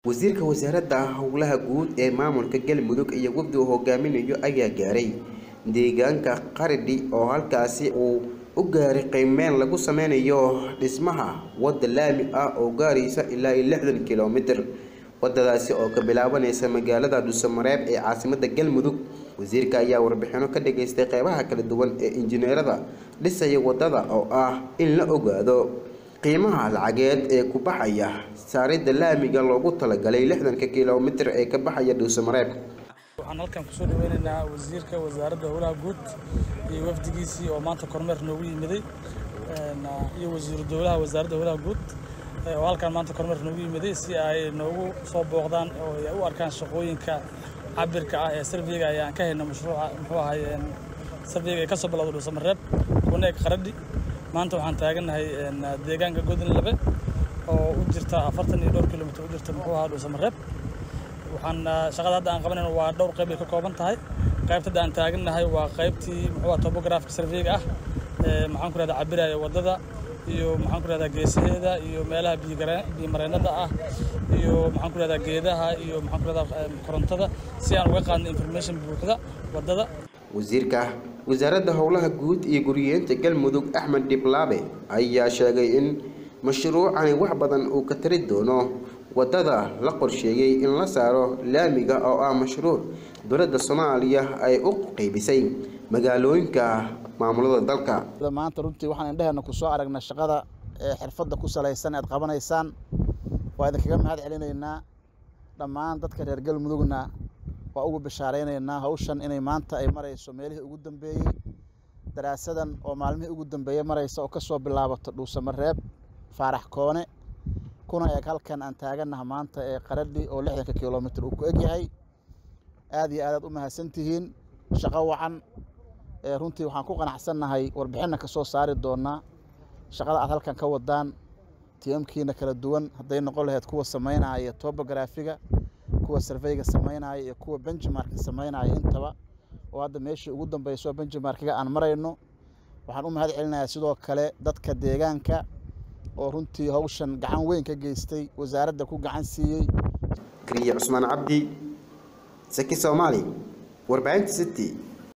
wasiirka wasaaradda howlaha guud ee maamulka galmudug iyo wafdi uu hogaaminayo ayaa gaaray deegaanka qaridhi oo halkaasi uu u gaaray qiimeyn lagu sameynayo dhismaha wadda laami ah oo gaaraysa ilaa iyo lixdan kilomitir wadadaasi oo ka bilaabanaysa magaalada dhuusamareeb ee caasimada galmudug wasiirka ayaa warbixino ka dhageystay qeybaha kala duwan ee injineerada dhisaya wadada oo ah in la ogaado qiimaha lacageed ee ku baxaya saaridda laamiga loogu talagalay lixdanka kilomitir ee ka baxaya dhuusamareeb waxaan halkan kusoo dhaweynaynaa wasiirka wasaaradda howlaha guud iyo wafdigiisii oo maanta kormeer noogu yimiday iyo wasiiru dowlaha wasaaradda howlaha guud oo halkan maanta kormeer noogu yimiday si ay noogu soo booqdaan oo ay u arkaan shaqooyinka cabirka ah ee sarveyga ayaan ka hayna mashruuca muxuu ahay sarveyga ee kasoo bilowda dhuusamareeb kuna eg qaradhi maanta waxaan taagannahay deegaanka godin labe oo u jirta afartan iyo dhowr kilomitr u jirta muxuu ahaa dhuusamareeb waxaan shaqada hadda aan qabanayno waa dhowr qayb ay ka kooban tahay qaybta hadda aan taagannahay waa qaybtii muxuu ahaa topographic surveyga ah maxaan ku rahdaa cabiraya waddada iyo maxaan ku rahdaa geesaheeda iyo meelaha biyomareennada ah iyo maxaan ku rahdaa geedaha iyo maxaan ku rahdaa korontada si aan uga qaadno information buuxda waddada wasiirka wasaaradda howlaha guud iyo guriyeenta galmudug axmed dhiblaabe ayaa sheegay in mashruucani wax badan uu ka tari doono waddada la qorsheeyey in la saaro laamiga oo ah mashruuc dowladda soomaaliya ay u qeybisay magaalooyinka maamulada dalka maanta runtii waxaan indheheena ku soo aragnay shaqada ee xirfadda ku salaysan aad qabanaysaan waa idinkaga mahad celinaynaa dhammaan dadka reer galmudugna waa ugu bishaaraynaynaa hawshan inay maanta ay marayso meelihii ugu dambeeyey daraasadan oo maalmihii ugu dambeeyey maraysa oo ka soo bilaabato dhuusamareeb faarax koone kuna eeg halkan aan taagannaha maanta ee qaradhi oo lixdanka kilomitr uu ku egyahay aad iyo aadaad u mahadsantihiin shaqo wacan runtii waxaan ku qanacsannahay warbixinna ka soo saari doonaa shaqada aad halkan ka wadaan tiamkiina kala duwan hadday noqon lahayd kuwa samaynaya tobograafiga kuwa sarveyga samaynaya iyo kuwa benjimarka samaynaya intaba oo hadda meeshii ugu dambeyso benjimarkiga aan marayno waxaan u mahad celinayaa sidoo kale dadka deegaanka oo runtii hawshan gacan weyn ka geystay wasaaradda ku gacan siiyey kariye cusmaan cabdi saki soomaali warbaahinta city